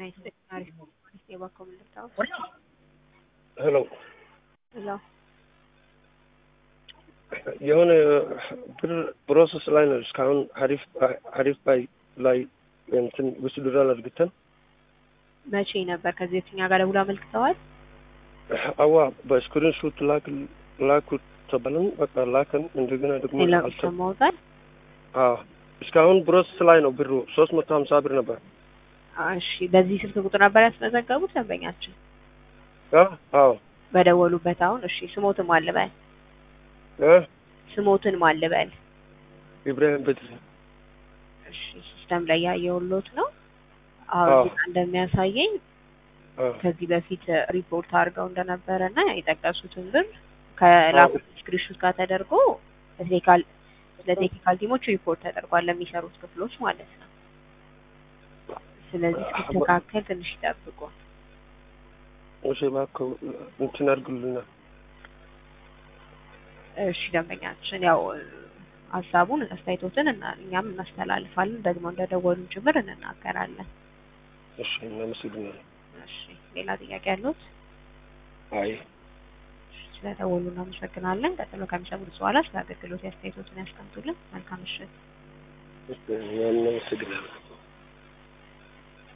Nice. አሪፍ አሪፍ የባኮ ምልክታው ሄሎ እዛ የሆነ ብር ፕሮሰስ ላይ ነው። እስካሁን ሀሪፍ ሀሪፍ ባይ ላይ እንትን ውስድራል አድርግተን መቼ ነበር ከዚህ በፊት እኛ ጋር ደውሎ አመልክተዋል? አዋ በስክሪን ሹት ላክ ላኩ ተባለን። በቃ ላከን። እንደገና ደግሞ ሌላ አልተ ሰማውታል። አዎ እስካሁን ፕሮሰስ ላይ ነው። ብሩ ሶስት መቶ ሀምሳ ብር ነበር። እሺ በዚህ ስልክ ቁጥር ነበር ያስመዘገቡት ደንበኛችን አ አዎ በደወሉበት። አሁን እሺ ስሞትን ማልበል እ ስሞትን ማልበል ኢብራሂም ቤት እሺ ሲስተም ላይ ያየውሎት ነው። አሁን አዎ። እዚህ ጋር እንደሚያሳየኝ አ ከዚህ በፊት ሪፖርት አድርገው እንደነበረ እና የጠቀሱትን ብር ከላኩት ስክሪንሾት ጋር ተደርጎ ለቴክኒካል ለቴክኒካል ቲሞች ሪፖርት ተደርጓል ለሚሰሩት ክፍሎች ማለት ነው። ስለዚህ እስኪስተካከል ትንሽ ይጠብቁ። እሺ እባክህ እንትን አድርግልና እሺ ደንበኛችን ያው ሀሳቡን አስተያየቶትን እና እኛም እናስተላልፋለን ደግሞ እንደደወሉን ጭምር እንናገራለን። እሺ እናመሰግናለን። እሺ ሌላ ጥያቄ ያሉት? አይ ስለደወሉ እናመሰግናለን። ቀጥሎ ከሚሰሙት በኋላ ስለ አገልግሎት አስተያየቶትን ያስቀምጡልን። መልካም ምሽት። እናመሰግናለን።